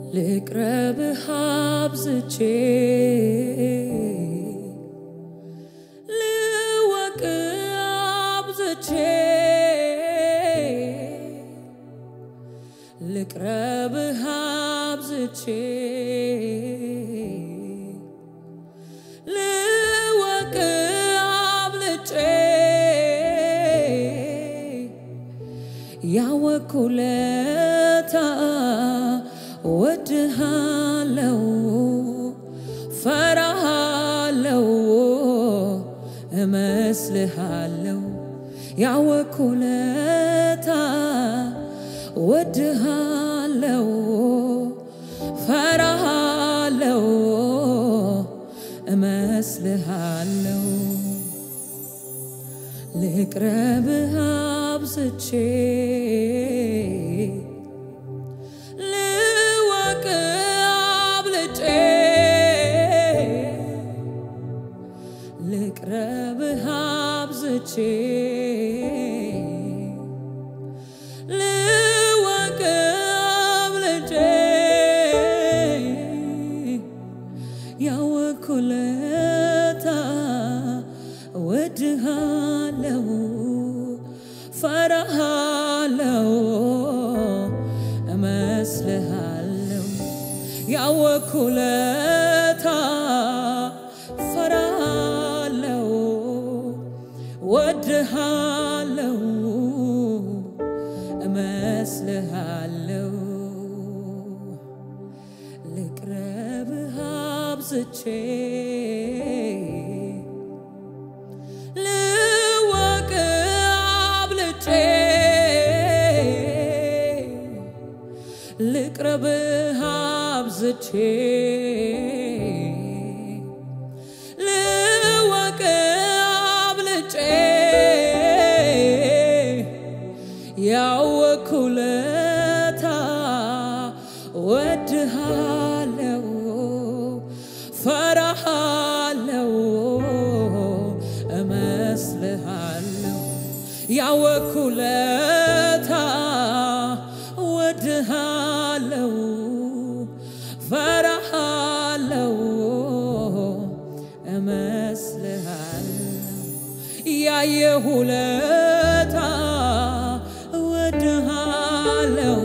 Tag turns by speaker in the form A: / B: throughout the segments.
A: ልቅረብህ አብዝቼ ልወቅ አብዝቼ ልቅረብህ አብዝቼ ልወቅ አብልጬ ያወኩለታ ወድሃለው ፈራሃለው እመስልሃለው ያወኩለታ ወድሃለው ፈራሃለው እመስልሃለው ልቅረብህ አብዝቼ ልወቅ አብልጬ ልቅረብህ አብዝቼ ልወቅ አብልጬ ያወኩለታ ወድሃለው ፈራሃለው እመስልሃለው ያወኩለታ ፈራሃለው ወድሃለው እመስልሃለው ልቅረብህ አብዝቼ ልወቅ አብልጬ ልቅረብህ አብዝቼ ልወቅ አብልጬ ያወኩለታ ወድሃለው ፈራሃለው እመስልሃለው ያወኩለታ ወድሃለው ፈራሃለው እመስልሃለው ያየሁለታ ወድሃለው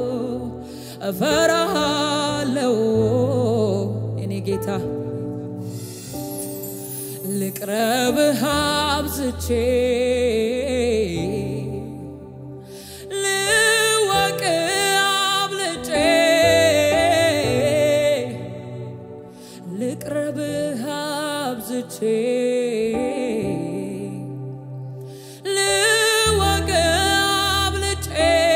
A: እፈራሃለው እኔ ጌታ ልቅረብህ አብዝቼ ልወቅ አብልጬ ልቅረብህ አብዝቼ ልወቅ አብልጬ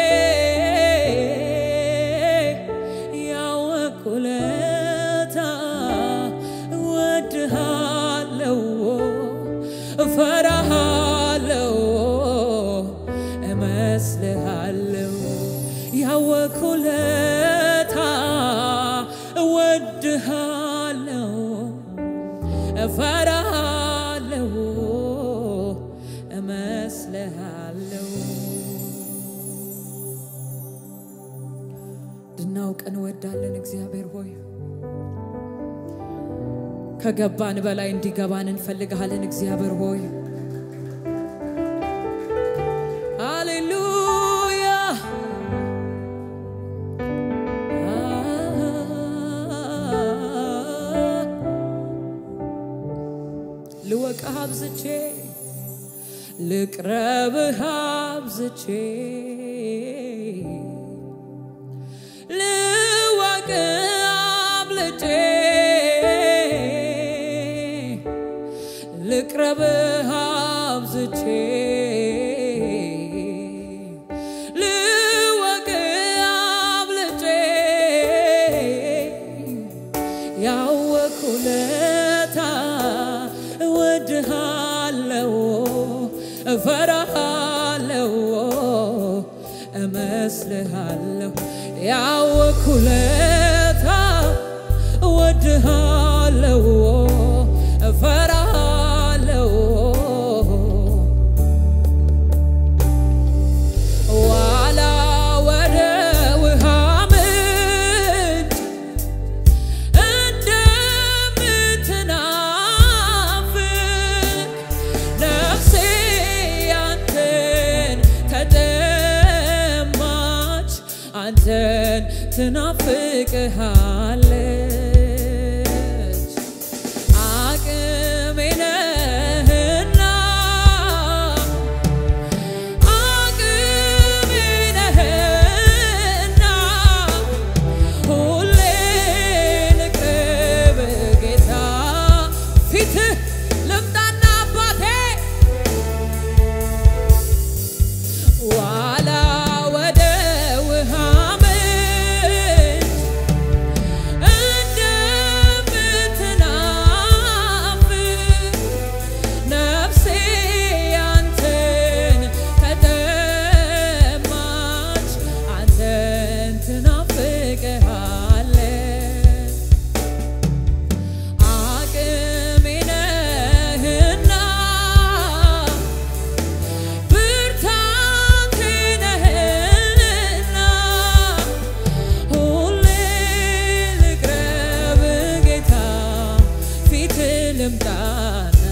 A: ያወኩለታ እወድሃለው እፈራሃለው እመስልሃለው ያወኩለታ እወድሃለው እፈራሃለው እመስልሃለው እንድናውቅ እንወዳለን። እግዚአብሔር ሆይ ከገባን በላይ እንዲገባን እንፈልግሃለን። እግዚአብሔር ሆይ ሃሌሉያ ልወቅህ አብዝቼ ልቅረብህ አብዝቼ ልወቅ አብልጬ ልቅረብህ አብዝቼ ልወቅ አብልጬ ያወኩለታ እወድሃለው እፈራሃለው እመስልሃለሁ ያወኩለታ እወድሃለው እፈራሃለው ዋላ ወደ ውሃ ምንጭ ትናፍቅሃለች አቅሜ ነህና አቅሜ ነህና ሁሌ ልቅረብ ጌታ ፊትህ ልምጣና አባቴ ዋላ ወደ ውሃ ምንጭ እንደምትናፍቅ ነፍሴ አንተን ተጠማች፣ አንተን ትናፍቅሃለች። አቅሜ ነህና ብርታቴ ነህና ሁሌ ልቅረብ ጌታ ፊት ልምጣና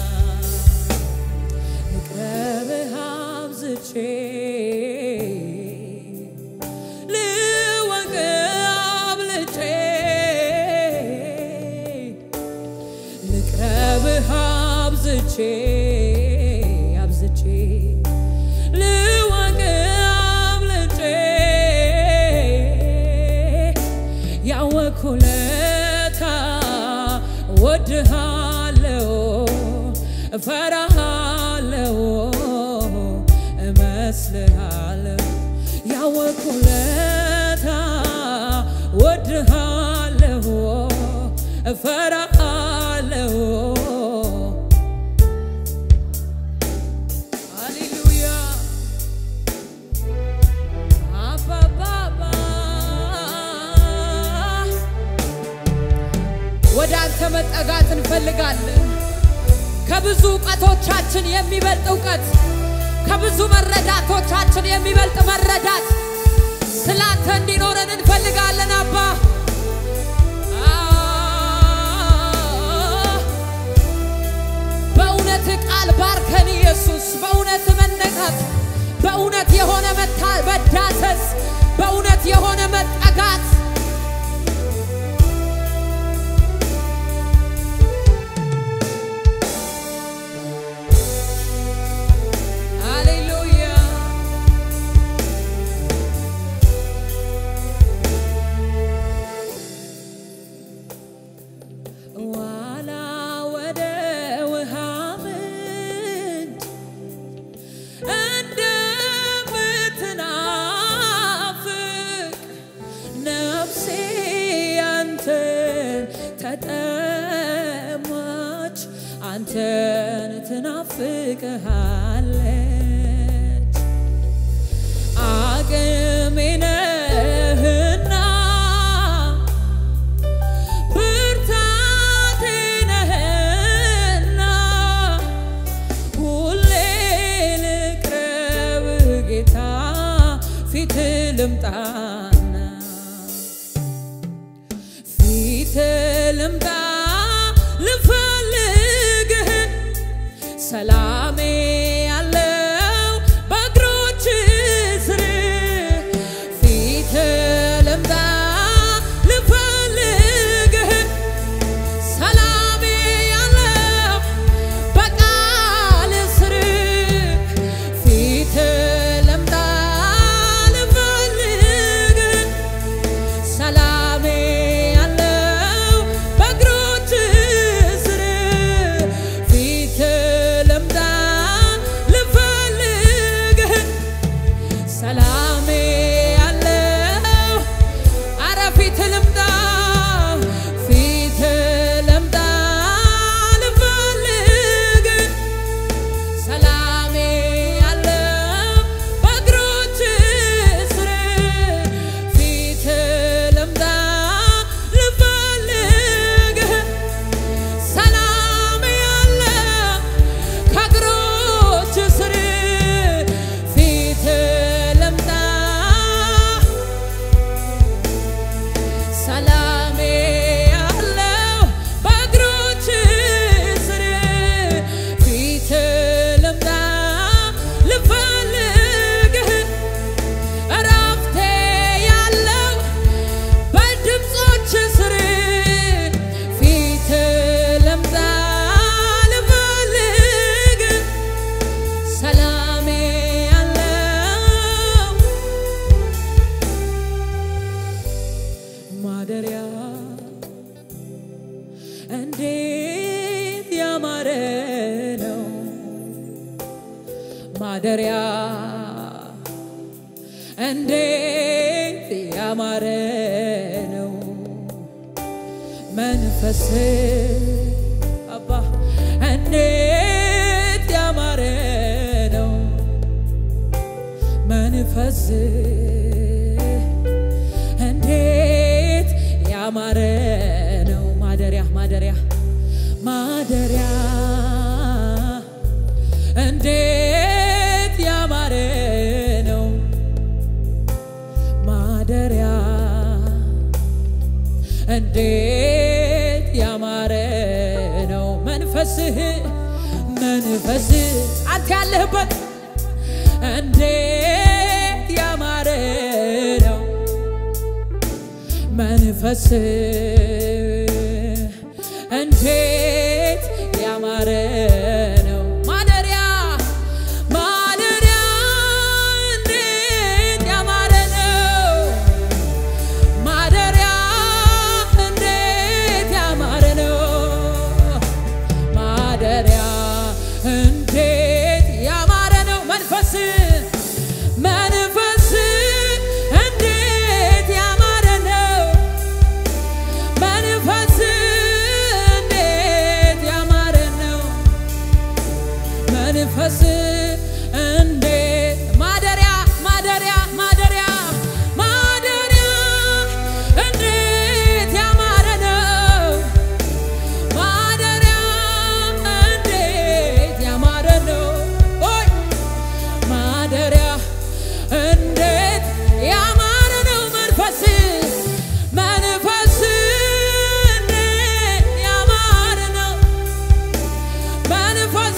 A: ልቅረብህ አብዝቼ ልወቅ አብልጬ ልቅረብህ አብዝቼ አብዝቼ ልወቅ አብልጬ ያወኩለታ ወድሃለው እፈራሃለው እመስልሃለው ያወኩለታ ወድሃለው እፈራሃለው ሃሌሉያ አባባባ ወደ አንተ መጠጋት እንፈልጋለን። ከብዙ እውቀቶቻችን የሚበልጥ እውቀት፣ ከብዙ መረዳቶቻችን የሚበልጥ መረዳት ስላንተ እንዲኖረን እንፈልጋለን አባ በእውነት ቃል ባርከን ኢየሱስ፣ በእውነት መነካት፣ በእውነት የሆነ መታ- መዳሰስ፣ በእውነት የሆነ መጠጋት ሃሌሉያ ዋላ ወደ ውሃ ምንጭ እንደምትናፍቅ ነፍሴ አንተን ተጠማች፣ አንተን ትናፍቅሃለች። አቅሜ ነህና ብርታቴ ነህና ሁሌ ልቅረብ ጌታ ፊት ልምጣና ፊት ልምጣ ልፈልግህ ሰላሜ ያለው በእግሮች ስር ፊት ልምጣ ልፈልግህ ሰላሜ ያለው በቃል ስር ፊት ልምጣ ልፈልግህ ሰላሜ ያለው በእግሮች ስር ፊት ልምጣ ልፈልግህ ሰላሜ ያለው አረ ፊት ልምጣ ፊት ልምጣ ልፈልግህ ሰላሜ ያለው በእግሮች ስር ፊት ልምጣ ልፈልግህ ሰላሜ ያለው ከእግሮች ስር ፊት ልምጣ ሰላሜ ያለው በእግሮች ስር ፊት ልምጣ ልፈልግህ እረፍቴ ያለው ማደሪያ እንዴት ያማረ ነው ማደሪያ እንዴት ያማረ ነው መንፈስ አባ እንዴት ያማረ ነው መንፈስ እንዴት ያማረ ነው ማደሪያ ማደሪያ ማደሪያ እንዴት ያማረ ነው ማደሪያ እንዴት ያማረ ነው መንፈስህ መንፈስህ አንተ ያለህበት እንዴት ያማረ ነው መንፈስ እንዴት ያማረ ነው ማደሪያ ማደሪያ እንዴት ያማረ ነው ማደሪያ እንዴት ያማረ ነው ማደሪያ እንዴት ያማረ ነው መንፈስ መንፈስ እንዴት ያማረ ነው መንፈስ እንዴት ያማረ ነው መንፈስ እንዴት ማደሪያ ማደሪያ ማደሪያ ማደሪያ እንዴት ያማረ ነው ማደሪያ እንዴት ያማረ ነው ኦይ ማደሪያ እንዴት ያማረ ነው መንፈስ መንፈስ እንዴት ያማረ ነው መንፈስ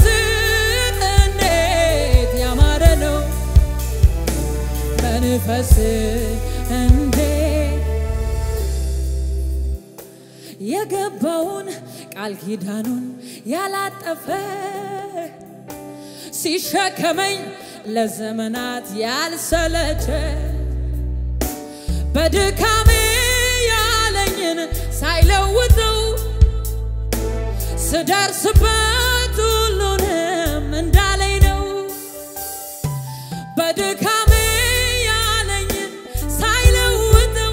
A: እንዴት ያማረ ነው መንፈስ እንዴት የገባውን ቃል ኪዳኑን ያላጠፈ ሲሸከመኝ ለዘመናት ያልሰለቸ በድካሜ ያለኝን ሳይለውጠው ስደርስበት ሁሉንም እንዳለኝ ነው። በድካሜ ያለኝን ሳይለውጠው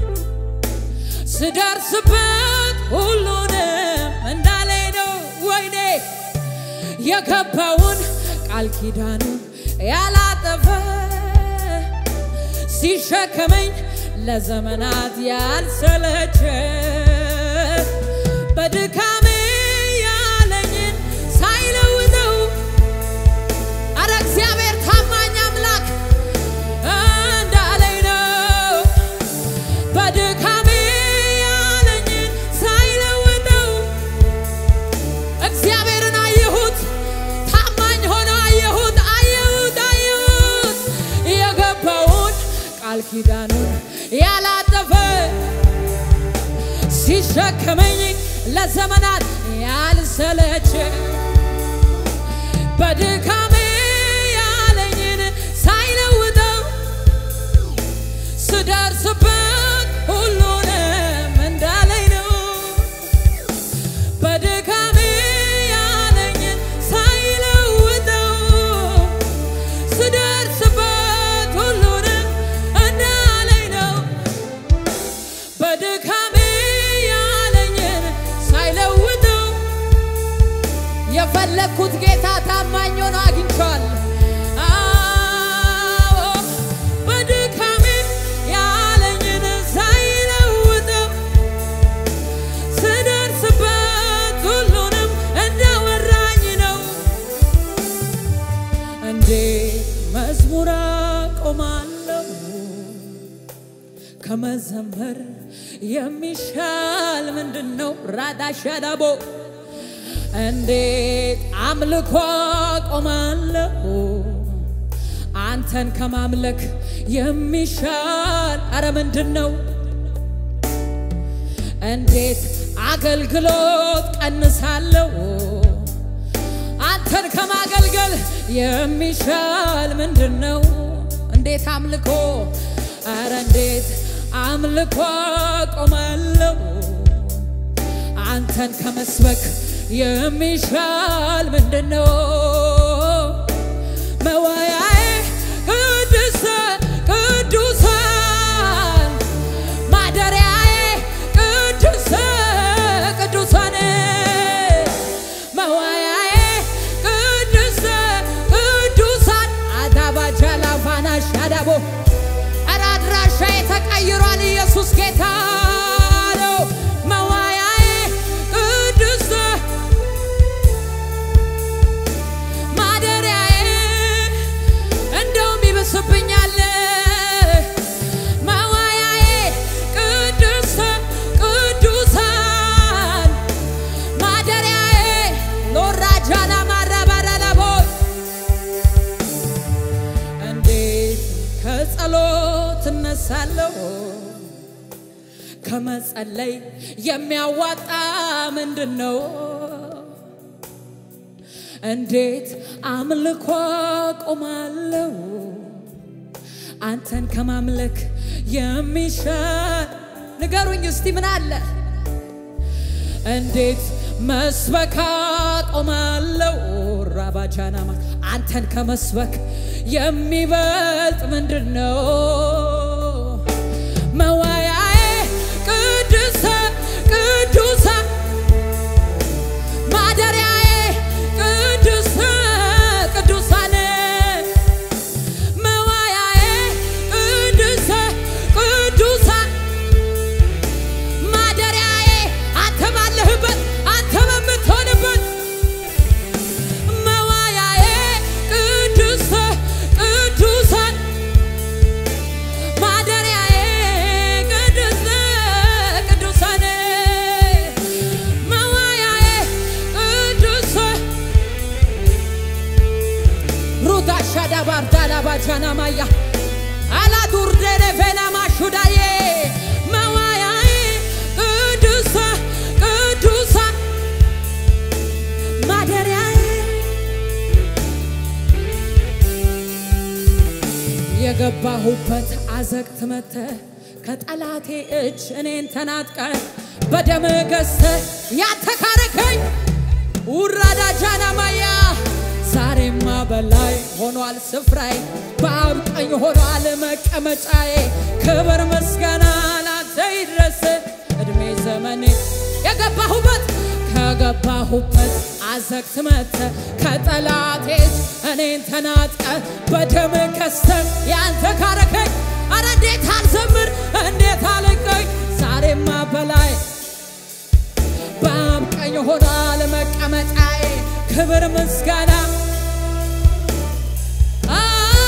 A: ስደርስበት ሁሉንም እንዳለኝ ነው። ወይኔ የገባውን ቃል ኪዳኑን ያላጠፈ ሲሸከመኝ ለዘመናት ያልሰለቸ በድካሜ ያለኝን ሳይለውጠው አረ እግዚአብሔር ታማኝ አምላክ እንዳለኝ ነው። በድካሜ ያለኝን ሳይለውጠው እግዚአብሔርን አየሁት፣ ታማኝ ሆኖ አየሁት፣ አየሁት፣ አየሁት የገባውን ቃል ኪዳኑን ያላጠፈ ሲሸከመኝ ለዘመናት ያልሰለቸ በድካሜ ያለኝን ሳይለውጠው ስደርስበት ሁሉንም እንዳለኝ ነው። በድካሜ ያለኝን ሳይለውጠው ስደርስበት ሁሉንም እንዳለኝ ነው። በድካሜ ያለኝን ሳይለውጠው የፈለግኩት ጌታ ታማኝ ሆኖ አግኝቼዋለሁ። አዎ በድካሜ ያለኝን ሳይለውጠው ስደርስበት ሁሉንም እንዳወራኝ ነው። እንዴት መዝሙር አቆማለሁ ከመዘመር የሚሻል ምንድን ነው? ራዳሻዳቦ እንዴት አምልኮ አቆማለሁ አንተን ከማምለክ የሚሻል አረ ምንድን ነው? እንዴት አገልግሎት ቀንሳለሁ አንተን ከማገልገል የሚሻል ምንድን ነው? እንዴት አምልኮ አረ እንዴት አምልኮ ቆማለሁ አንተን ከመስበክ የሚሻል ምንድን ነው? መወያዬ ቅድስተ ቅዱሳን ማደሪያዬ ቅድስተ ቅዱሳን መወያዬ ቅድስተ ቅዱሳን አዳባጃላ ፋናሽ አዳቦ ኧረ አድራሻዬ ተቀይሯል። ኢየሱስ ጌታ ነው። መዋያዬ ቅድስተ ማደሪያዬ እንደውም ይብስብኛል። መዋያዬ ቅድስተ ቅዱሳን ማደሪያዬ ሎራጃና ማራባራላቦ እንዴት ከጸሎት እነሳለሁ ከመጸለይ የሚያዋጣ ምንድን ነው? እንዴት አምልኮ ቆማለሁ አንተን ከማምለክ የሚሻል ንገሩኝ እስቲ ምን አለ? እንዴት መስበካ ቆማለሁ ራባጃናማ አንተን ከመስበክ የሚበልጥ ምንድን ነው? መዋያዬ ቅድስተ ቅዱሳን ማደሪያዬ ቅድስተ ቅዱሳን መዋያዬ ቅድስተ ቅዱሳን ማደሪያዬ አንተ ባለህበት አንተ በምትሆንበት መዋያዬ ቅድስተ ቅዱሳን ማደሪያዬ ቅድስተ ቅዱሳን መዋያዬ ቅድስተ ሩታ ሻዳ ባርዳላ ባጃና ማያ አላዱርደረ ፌና ማሹዳዬ መዋያዬ ቅድስተ ቅዱሳን ማደሪያዬ የገባሁበት አዘቅት መተ ከጠላቴ እጅ እኔን ተናጥቀ በደም ገዝተ ያተካረከኝ ውራዳ ጃናማያ ዛሬማ በላይ ሆኗል ስፍራዬ በአብ ቀኝ ሆኗል መቀመጫዬ ክብር ምስጋና ላንተ ይድረስ እድሜ ዘመኔ የገባሁበት ከገባሁበት አዘቅት መተ ከጠላቴ እጅ እኔን ተናጥቀ በደም ከስተ ያንተ ካረከኝ አረ እንዴት አልዘምር እንዴት አልቀኝ ዛሬማ በላይ በአብ ቀኝ ሆኗል መቀመጫዬ ክብር ምስጋና አ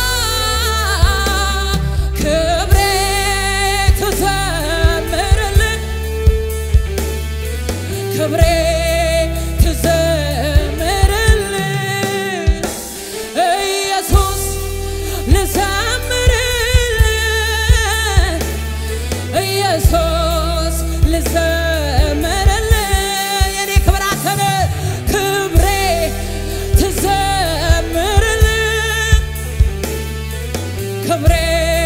A: ክብሬ ትዘምርልን ክብሬ ትዘምርልን ኢየሱስ ልዘምርልን ኢየሱስ ልዘምርልን የኔ ክብር አንተነ ክብሬ ትዘምርልን ክብሬ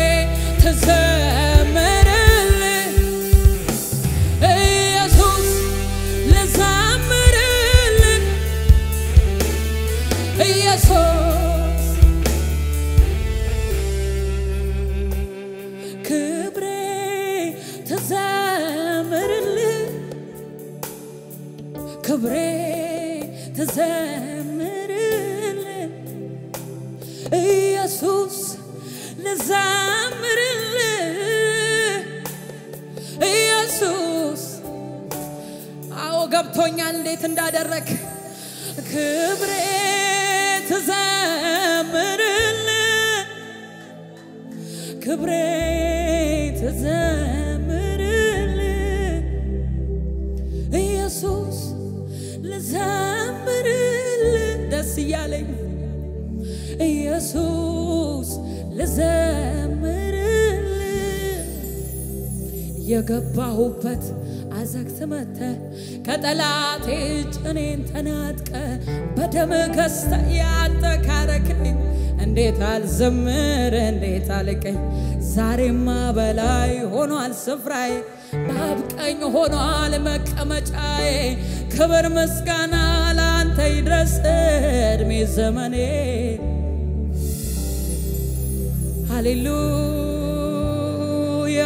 A: ትዘምርልን ኢየሱስ ልዘምርልን ኢየሱስ ክብሬ ትዘምርልን ክብሬ ትዘምርልን ኢየሱስ ልዘምርልን ኢየሱስ አዎ ገብቶኛል እንዴት እንዳደረግ ክብሬ ትዘምርልን ክብሬ ትዘምርልን ኢየሱስ ልዘምርልን ደስ እያለኝ ኢየሱስ ልዘምርልን የገባሁበት አዘግት መተ ከጠላቴ እጅ እኔን ተናጥቀ በደም ገዝተ ያንተ ካረከኝ እንዴት አልዘምር እንዴት አልቀኝ ዛሬማ በላይ ሆኗል ስፍራዬ በአብ ቀኝ ሆኗል መቀመጫዬ ክብር ምስጋና ለአንተ ይድረስ እድሜ ዘመኔ ሃሌሉያ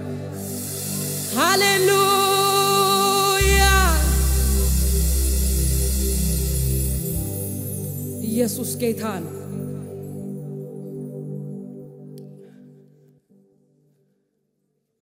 A: ሃሌሉያ ኢየሱስ ጌታ ነው።